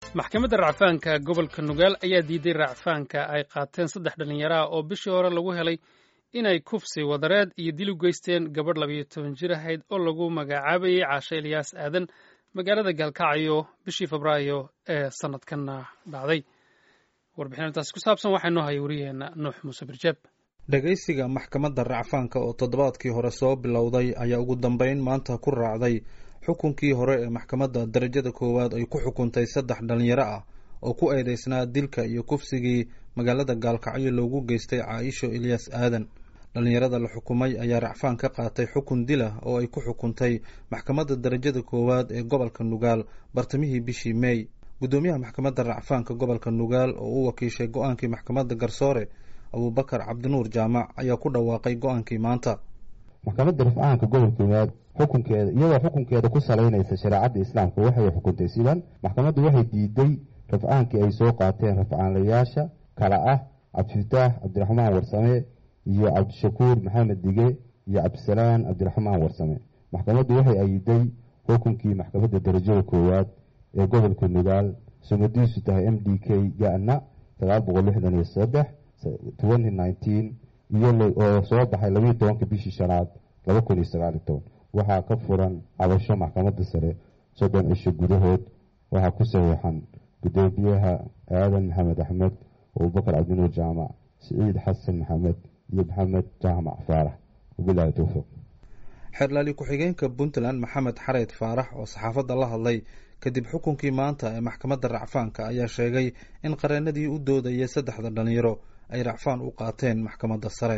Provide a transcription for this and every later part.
maxkamadda racfaanka gobolka nugaal ayaa diiday racfaanka ay qaateen saddex dhallinyaro ah oo bishii hore lagu helay inay kufsi wadareed iyo dil u geysteen gabadh labayo toban jir ahayd oo lagu magacaabayay caashe ilyaas aadan magaalada gaalkacyo bishii febraayo ee sanadkanna dhacday warbixintaasi ku saabsan waxaa noo haya wariyaheenna nuux muuse birjeeb dhegaysiga maxkamadda racfaanka oo toddobaadkii hore soo bilowday ayaa ugu dambeyn maanta ku raacday xukunkii hore ee maxkamadda darajada koowaad ay ku xukuntay saddex dhallinyaro ah oo ku eedeysnaa dilka iyo kufsigii magaalada gaalkacyo loogu geystay caaisho ilyas aadan dhallinyarada la xukumay ayaa racfaan ka qaatay xukun dilah oo ay ku xukuntay maxkamadda darajada koowaad ee gobolka nugaal bartamihii bishii meey guddoomiyaha maxkamadda racfaanka gobolka nugaal oo u wakiishay go-aankii maxkamadda garsoore abuubakar cabdinuur jaamac ayaa ku dhawaaqay go-aankii maanta maxkamadda rafcaanka gobolka nugaal xukunkeeda iyadoo xukunkeeda ku salaynaysa shareecadda islaamka waxay xukuntay sidan maxkamaddu waxay diiday rafcaankii ay soo qaateen rafcaanlayaasha kala ah cabdifataax cabdiraxmaan warsame iyo cabdishakuur maxamed dige iyo cabdisalaan cabdiraxmaan warsame maxkamaddu waxay ayiday xukunkii maxkamadda darajada koowaad ee gobolka nugaal sumadiisu tahay m d k gana sagaal boqol lixdan iyo saddex twenty nineteen iyo oo soo baxay labayo tobanka bishii shanaad laba kun iyo sagaal iyo toban waxaa ka furan cabasho maxkamadda sare soddon cisho gudahood waxaa ku saxiixan gudoomiyaha aadan maxamed axmed abubakar cabdinuur jaamac siciid xasan maxamed iyo maxamed jaamac faarax wabilaahi towfiiq xeerlaali ku-xigeenka puntland maxamed xareed faarax oo saxaafadda la hadlay kadib xukunkii maanta ee maxkamadda racfaanka ayaa sheegay in qareenadii u doodayay saddexda dhalinyaro ay racfaan u qaateen maxkamadda sare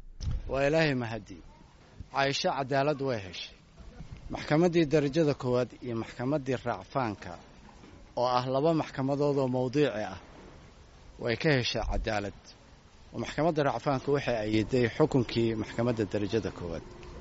waa ilaahay mahadii caaisho cadaalad way heshay maxkamaddii darajada koowaad iyo maxkamaddii racfaanka oo ah laba maxkamadood oo mawdiici ah way ka heshay cadaalad oo maxkamadda racfaanka waxay ayiday xukunkii maxkamadda darajada koowaad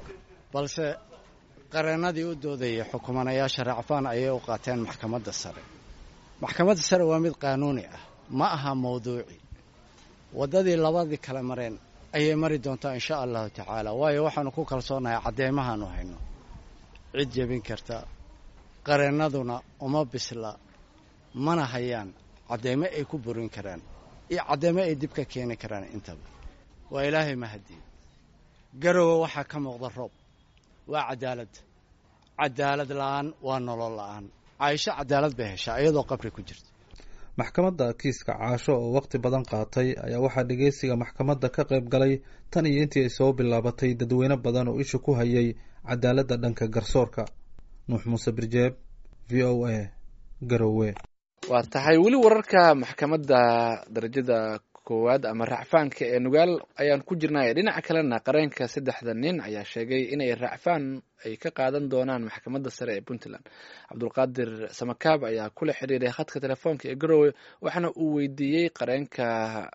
balse qareennadii u doodayay xukumanayaasha racfaan ayay u qaateen maxkamadda sare maxkamadda sare waa mid qaanuuni ah ma aha mawduuci waddadii labadii kale mareen ayay mari doontaa insha allahu tacaala waayo waxaanu ku kalsoonahay cadeymahaanu hayno cid jebin karta qareennaduna uma bisla mana hayaan cadeymo ay ku burin karaan iyo cadeymo ay dib ka keeni karaan intaba waa ilaahay mahadii garowe waxaa ka muuqda roob waa cadaalad cadaalad la-aan waa nolol la-aan caaisho cadaalad bay heshaa iyadoo qabri ku jirta maxkamadda kiiska caasho oo waqti badan qaatay ayaa waxaa dhegeysiga maxkamadda ka qayb galay tan iyo intii ay soo bilaabatay dadweyne badan oo isha ku hayay cadaaladda dhanka garsoorka nuux muuse birjeeb v o a garowe waa tahay weli wararka maxkamadda darajada koowaad ama racfaanka ee nugaal ayaan ku jirnay dhinaca kalena qareenka saddexda nin ayaa sheegay inay racfaan ay ka qaadan doonaan maxkamadda sare ee puntland cabdulqaadir samakaab ayaa kula xiriiray khadka telefoonka ee garowe waxaana uu weydiiyey qareenka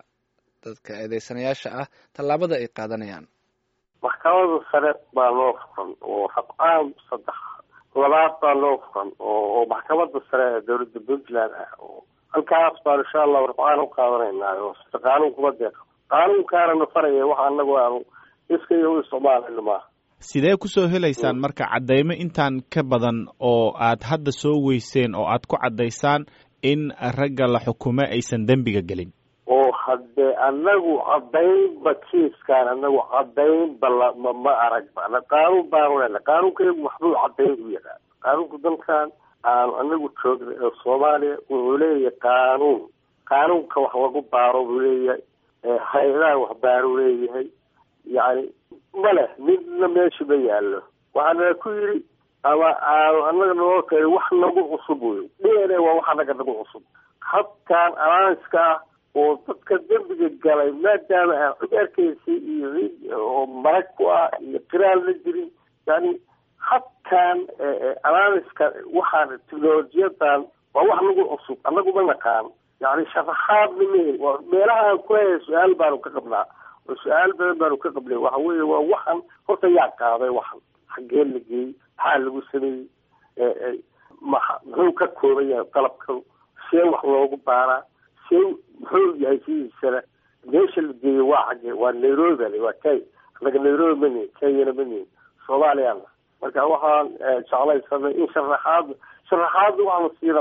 dadka eedeysanayaasha ah tallaabada ay qaadanayaan maxkamadda sare baa loo furan oo rafcaan saddex labaad baa loo furan oo maxkamadda sare ee dowladda puntland ah oo halkaas baan insha allahu rafcaan u qaadanaynaa oo sida qaanuunkuma deeqa qaanuunkaana na faraya waxa anagu aanu iska iyo u isticmaalayno maaha sidee kusoo helaysaan marka caddaymo intaan ka badan oo aad hadda soo weyseen oo aad ku caddaysaan in ragga la xukumo aysan dembiga gelin oo haddee anagu cadaynba kiiskaan anagu cadaynba lama ma aragba qaanuun baanu lena qaanuunkaygu waxbuu cadayn u yaqaan qaanuunka dalkan aanu anagu joognay oo soomaaliya wuxuu leeyahay qaanuun qaanuunka wax lagu baaro buu leeyahay hay-adaha wax baaruu leeyahay yacni ma leh midna meesha ma yaallo waxaana ku yidhi ama aanu anaga noo keenay wax nagu cusub wey d n a waa wax anaga nagu cusub habkan alaanska ah oo dadka dembiga galay maadaama aan cid arkaysa iyo cid oo marag ku ah iyo qiraal la jirin yani habkan alaaniska waxaan technolojiyadan waa wax nagu cusub anagu ma naqaan yani sharaxaadna mehel meelahaan kuleeyahay su-aal baanu ka qabnaa oo su-aal badan baanu ka qabnay waxa weeye waa waxan horta yaa qaaday waxan xaggee la geeyey maxaa lagu sameeyey ma muxuu ka kooban yahay qalabkan see wax loogu baaraa see muxuu yahay sidiisana meesha la geeyey waa xaggee waa nairobi ale waa kenya anaga nairobi manihin kenyana manihin soomaaliyana marka waxaan jeclaysanay in sharaxaad sharaxaadda waxaanu siina ma arag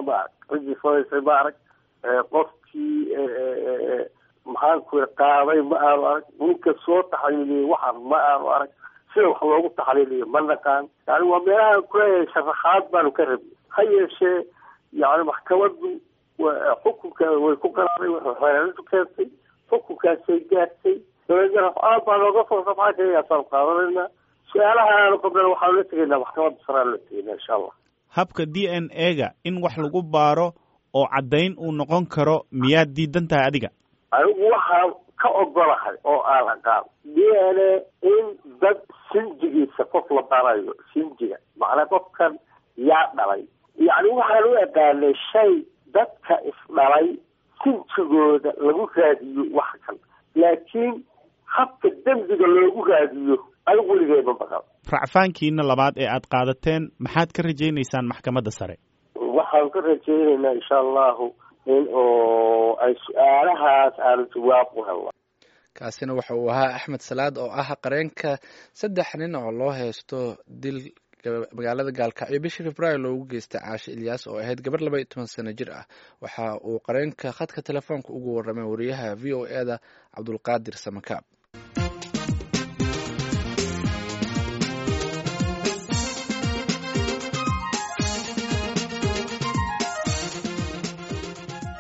ciddii falaysay ma arag qofkii maxaan ku qaaday ma aanu arag ninka soo taxliiliyey waxan ma aanu arag sida wax loogu taxliiliyo ma naqaan yani waa meelahaan kuleeyahay sharaxaad baanu ka rabnay ha yeeshee yani maxkamaddu xukunka way ku qaraaday waxeelintu keentay xukunkaasay gaartay dabeedna rafcaan baa nooga soo rafcaankayaasaan qaadanayna su-aalahaanu qabnana waxaanu la tegaynaa maxkamadda saraan la tegaynaa insha allah habka d n a ga in wax lagu baaro oo caddayn uu noqon karo miyaad diidan tahay adiga anigu waxaan ka ogolahay oo aan aqaan d n a in dad sinjigiisa qof la barayo sinjiga macnaa qofkan yaa dhalay yacni waxaan u aqaanay shay dadka isdhalay sinjigooda lagu raadiyo wax kan laakiin habka dembiga loogu raadiyo anigu weligeema maqal racfaankiina labaad ee aad qaadateen maxaad ka rajaynaysaan maxkamadda sare waxaan ka rajaynaynaa insha allahu in oo ay su-aalahaas aanu jawaab u helno kaasina waxa uu ahaa axmed salaad oo ah qareenka saddex nin oo loo haysto dil magaalada gaalkacyo bishii februaayo loogu geystay caashe ilyaas oo ahayd gabar laba iyo toban sano jir ah waxa uu qareenka khadka telefoonka ugu warramay wariyaha v o e da cabdulqaadir samakaab